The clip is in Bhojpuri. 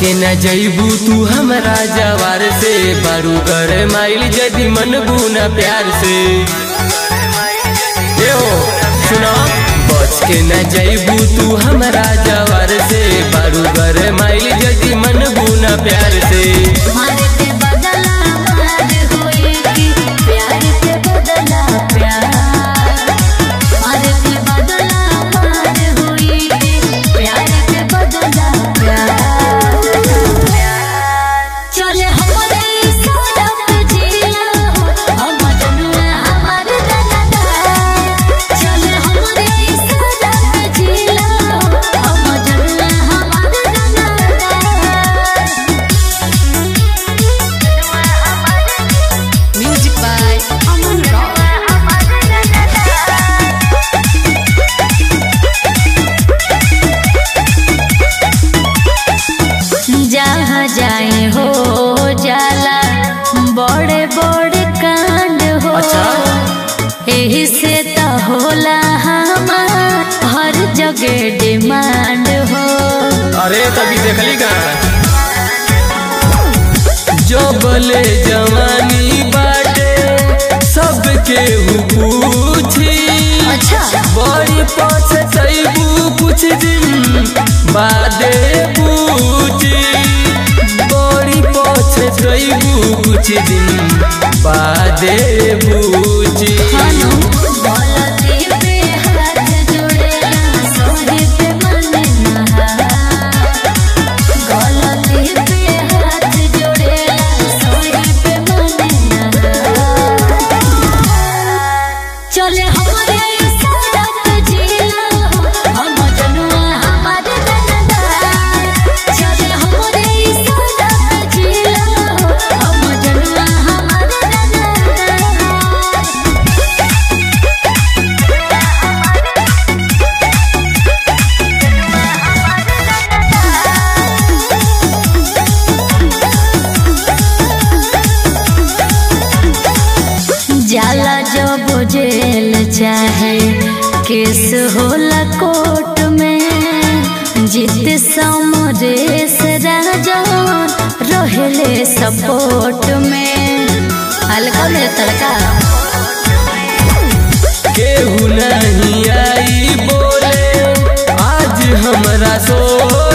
के न जईबू तू हमरा जवार से बारू कर माइल जदी मन बुना प्यार से ए हो सुनो बच के न जईबू तू हमरा जवार से बारू कर माइल जदी मन बुना प्यार से मारे के बदला मार होई कि प्यार के बदला प्यार मारे के बदला मार होई कि प्यार के बदला प्यार चले हमरे सड़क जिया हम जनुआ हमार दादा चले हमरे सड़क जिया हम जनुआ हमार दादा Music by Aman Rock. जहाँ जाए हो जाला बड़े बड़े कांड हो अच्छा। एही से तो होला हमार हर जगह डिमांड हो अरे तभी देखली का जो बोले जवानी बाटे सबके हु पूछी अच्छा बड़ी पछतैबू कुछ दिन बादे पूछी बड़ी पछतैबू कुछ दिन बादे पूछी खानो बोलती पे हाथ जोड़ेला सोहे पे मन नहा गलती पे हाथ जोड़ेला सोहे पे मन नहा चले हमरे सड़क जिला हम जनुआ हमार दादा चले हमरे सड़क जिला हम जनुआ हमार दादा जाला जब जेल चाहे केस होला कोर्ट में जित समरेश राजा रहले सपोर्ट में हल्का में तड़का केहू नहीं आई बोले आज हमरा सोच